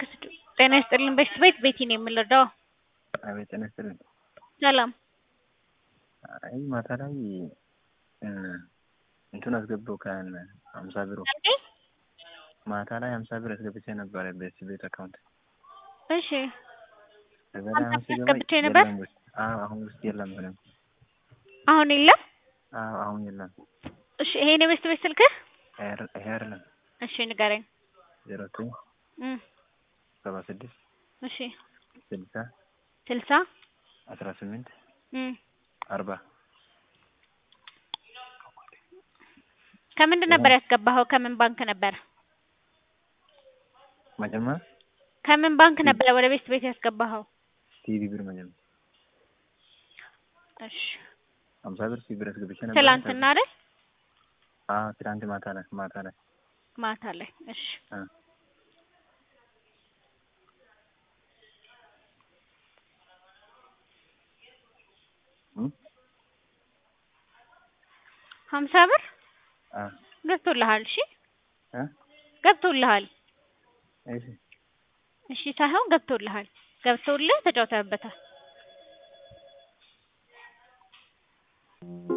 እባክህ ጤና ይስጥልኝ በሽት ቤት ቤቲ ነው የምንረዳው። አቤት ጤና ይስጥልኝ። ሰላም አይ ማታ ላይ እንትን አስገባው ከን ሀምሳ ብር ማታ ላይ ሀምሳ ብር አስገብቼ ነበረ ቤት ቤት አካውንት እሺ ከዛ ሀምሳ ላይ አሁን ብር ሲገባ አስገብቼ ነበር? የለም ውስጥ አዎ አሁን ውስጥ የለም ምንም አሁን የለም። አዎ አሁን የለም እሺ ይሄን የበሽት ቤት ስልክህ? ይሄ አይደል- ይሄ አይደለም እሺ ንገረኝ። ዜሮ ዘጠኝ እም ሰባ ስድስት እሺ ስልሳ ስልሳ አስራ ስምንት እም አርባ ከምንድን ነበር ያስገባኸው? ከምን ባንክ ነበር? መጀመሪያ ከምን ባንክ ነበር ወደ ቤት ቤት ያስገባኸው? ቲቪ ብር መጀመሪያ እሺ ሀምሳ ብር ቲቪ ብር አስገብቼ ነበር ትላንትና አይደል? አዎ ትናንት ማታ ላይ ማታ ላይ ማታ ላይ እሺ አ እም ሀምሳ ብር አ ገብቶልሃል? እሺ አ ገብቶልሃል። እሺ እሺ ሳይሆን ገብቶልሃል። ገብቶልህ ተጫውተህበታል።